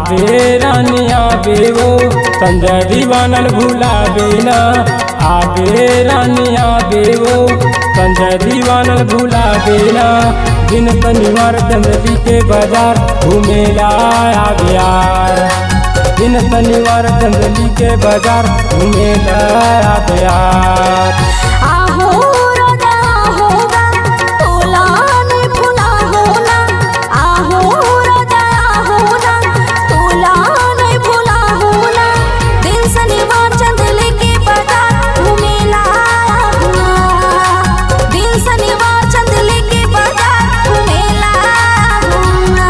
आबे रानी आबे वो संजय दीवानल भुलावे ना आबे रानी आबे वो संजय दीवानल भुलावे ना दिन शनिवार चंद्रदी के बाजार घूमेला आबे यार दिन शनिवार चंद्रदी के बाजार घूमेला आबे यार आहो राजा होगा फूला ने फूला होना आहो राजा होना फूला ने फूला होना दिन शनिवार चंदले के बाजार घूमेला हुआ दिन शनिवार चंदले के बाजार घूमेला हुआ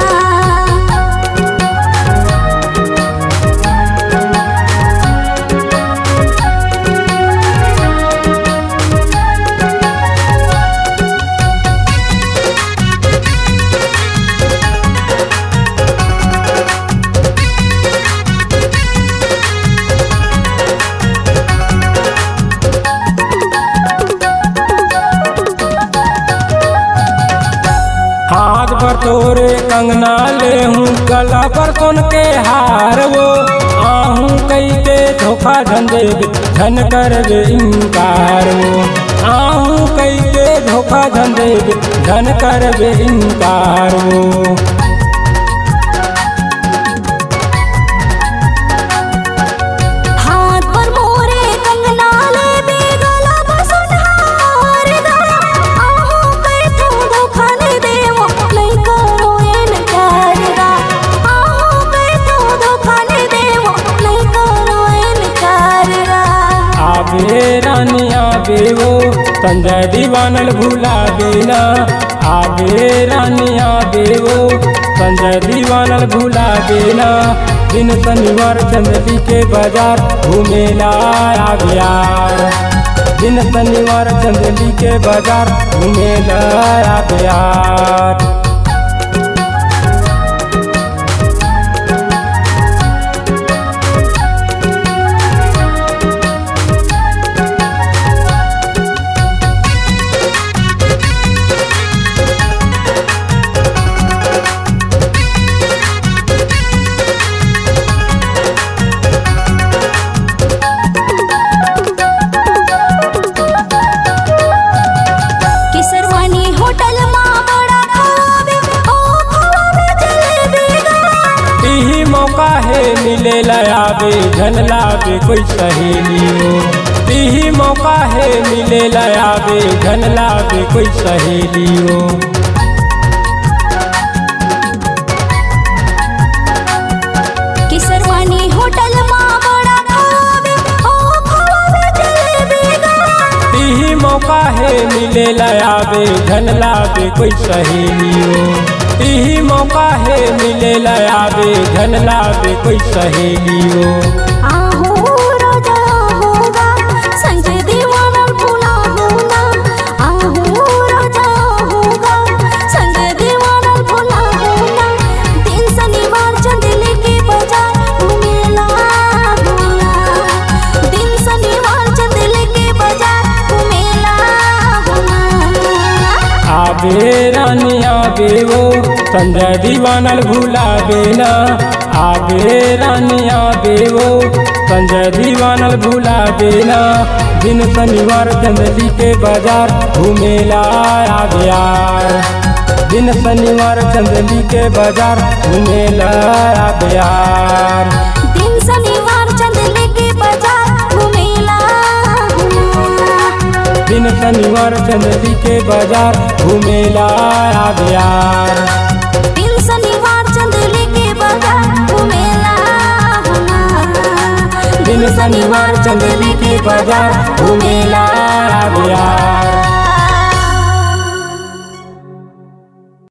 हाथ पर तोरे कंगना ले हूँ गला पर सुन के हार वो आहूँ कई के धोखा धंधे धन कर वे इनकार वो आहूँ कई के धोखा धंधे धन कर वे इनकार वो हाथ पर मोरे कंगना ले बेगला बसुन हार दा आहो कर तू धोखा ने देवो नहीं करो इनकार दा आहो कर तू धोखा ने देवो नहीं करो इनकार दा आबे रानी आबे वो संजय दीवानल भुलावे ना आबे रानी आबे वो संजय दीवानल भुलावे ना दिन शनिवार चंद्रदी के बाजार घूमेला आबे यार दिन शनिवार चंद्रदी के बाजार घूमेला आबे यार किसरवानी होटल मां बड़ा खावे ओ खावे जलेबी गा यही मौका है मिले लयाबे धन लाबे कोई सहेली हो यही मौका है मिले लयाबे धन लाबे कोई सहेली हो किसरवानी होटल मां बड़ा खावे ओ खावे जलेबी गा यही मौका है मिले लयाबे धन लाबे कोई सहेली हो यही मौका है मिले लयाबे धन लाबे कोई सहेली हो आहो राजा होगा संजय दीवाना फूला होना आहो राजा होगा संजय दीवाना फूला होना दिन शनिवार चंदले के बाजार घूमेला हुआ दिन शनिवार चंदले के बाजार घूमेला हुआ आबे रानी आबे वो संजय दीवानल भुलावे ना आबे रानी आबे वो संजय दीवानल भुलावे ना दिन शनिवार चंदली के बाजार घूमेला आबे यार दिन शनिवार चंदली के बाजार घूमेला आबे यार दिन शनिवार चंदले के बाजार घूमेला हुआ दिन शनिवार चंदली के बाजार घूमेला आबे यार